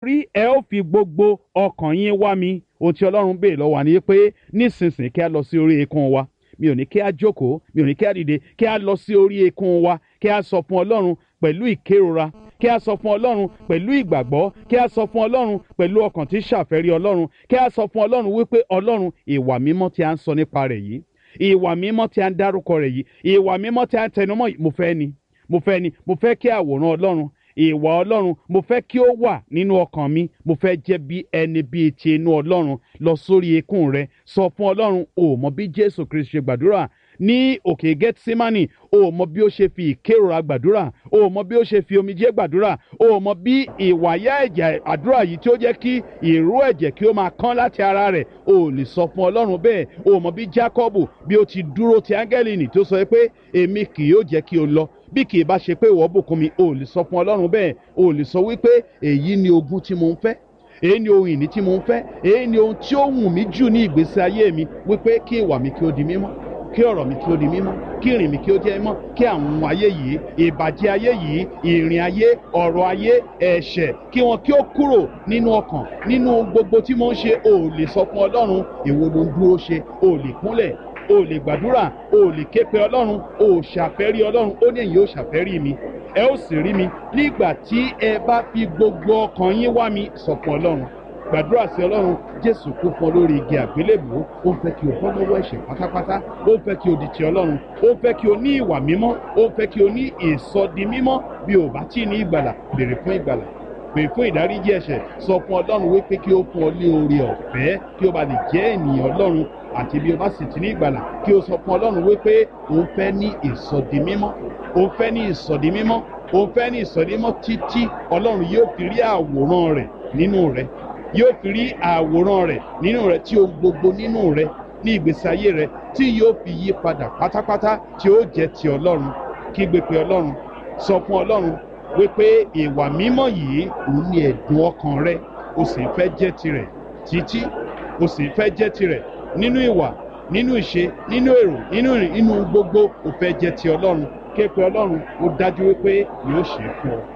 rí ẹ ó fi gbogbo ọkàn yín wá mi ohun tí ọlọ́run béèrè lọ́wọ́ wa ni pé nísinsìnyí kí a lọ sí orí eékún wa mi ò ní kí a jókòó mi ò ní kí a dìde kí a lọ sí orí eékún wa kí a sọ fún ọlọ́run pẹ̀lú ìkérora kí a sọ fún ọlọ́run pẹ̀lú ìgbàgbọ́ kí a sọ fún ọlọ́run pẹ̀lú ọkàn tí ṣàfẹ́rí ọlọ́run kí a sọ fún ọlọ́run wípé ọlọ́run ìwà mímọ́ tí a ń sọ nípa rẹ̀ yìí ìwà mímọ́ tí a ń dárúkọ rẹ̀ yìí ìwà mímọ́ tí a ń tẹnumọ́ yìí mo fẹ́ ni mo fẹ́ ni mo fẹ́ kí àwòrán ọlọ́run ìwà ọlọ́run mo fẹ́ kí ó wà nínú ọkàn mi mo fẹ́ jẹ́ bí ẹni bíi ti inú ọlọ́run lọ sórí eékún rẹ sọ fún ọlọ́run o mọ bí jésù kristu ṣe gbàdúrà ní òkè gẹ́tísímánì o mọ bí ó ṣe fi ìkérora gbàdúrà o mọ bí ó ṣe fi omijé gbàdúrà o mọ bí ìwàyà ẹ̀jẹ̀ àdúrà yìí tí ó jẹ́ kí ìró ẹ̀jẹ̀ kí ó máa kán láti ara rẹ̀ o lè sọ fún ọlọ́run bẹ́ẹ̀ o mọ bí jákọ́bù bí ó ti dúró ti áńgẹ́lì nì tó sọ pé èmi kì yóò jẹ́ kí o lọ bí kì í bá ṣe pé ìwọ bùkún mi o lè sọ fún ọlọ́run bẹ́ẹ̀ o lè sọ wípé èyí ni ogún tí mo ń fẹ́ èyí ni ohun ìní tí mo ń fẹ́ èyí ni ohun tí ó wù mí jù ní ìgbésí ayé mi wípé kí ìwà mi kí ó di mímọ́ kí ọ̀rọ̀ mi kí ó di mímọ́ kí ìrìn mi kí ó jẹ́ mímọ́ kí àwọn ayé yìí ìbàjẹ́ ayé yìí ìrìn ayé ọ̀rọ̀ ayé ẹ̀ṣẹ̀ kí wọn kí ó kúrò nínú ọkàn nínú gbogbo tí mo ń ṣe o lè sọ fún ọlọ́run èwo ló ń dúró ṣe o lè kúnlẹ̀ o lè gbàdúrà o lè ké pe ọlọ́run o ṣàfẹ́rí ọlọ́run ó ní èyí ó ṣàfẹ́rí mi ẹ ó sì rí mi nígbà tí ẹ bá fi gbogbo ọkàn yín wá mi sọ fún ọlọ́run gbàdúrà sí ọlọ́run jésù kú fún ọ lórí igi àgbélébùú ó ń fẹ́ kí o bọ́ lọ́wọ́ ẹ̀ṣẹ̀ pátápátá ó ń fẹ́ kí o di ti ọlọ́run ó ń fẹ́ kí o ní ìwà mímọ́ ó ń fẹ́ kí o ní ìsọdi mímọ́ bí o bá tí ì ní ìgbàlà béèrè fún ìgbàlà béèrè fún ìdáríjì ẹ̀ṣẹ̀ sọ fún ọlọ́run wípé kí o fún ọ ní oore ọ̀fẹ́ kí o bá lè jẹ́ ènìyàn ọlọ́run àti bí o bá sì ti ní ìgbàlà kí o sọ fún ọlọ́run wípé o ń fẹ́ ní ìsọdi mímọ́ o ń fẹ́ ní ìsọdi mímọ́ o ń fẹ́ ní ìsọdi mímọ́ títí ọlọ́run yóò fi rí àwòrán rẹ̀ nínú rẹ̀ yóò fi rí àwòrán rẹ̀ nínú rẹ̀ tí ohun gbogbo nínú rẹ̀ ní ìgbésí ayé rẹ̀ tí yóò fi yí padà pátápátá tí ó jẹ́ ti ọlọ́run kígbe pé ọlọ́run sọ fún ọlọ́run wípé ìwà mímọ́ yìí òun ni ẹ̀dùn ọkàn rẹ̀ o sì ń fẹ́ jẹ́ tirẹ̀ títí o sì ń fẹ́ jẹ́ tirẹ̀ nínú ìwà nínú ìṣe nínú èrò nínú ìrìn nínú gbogbo o fẹ́ jẹ́ ti ọlọ́run ké pe ọlọ́run ó dájú wípé yóò ṣe é fún ọ.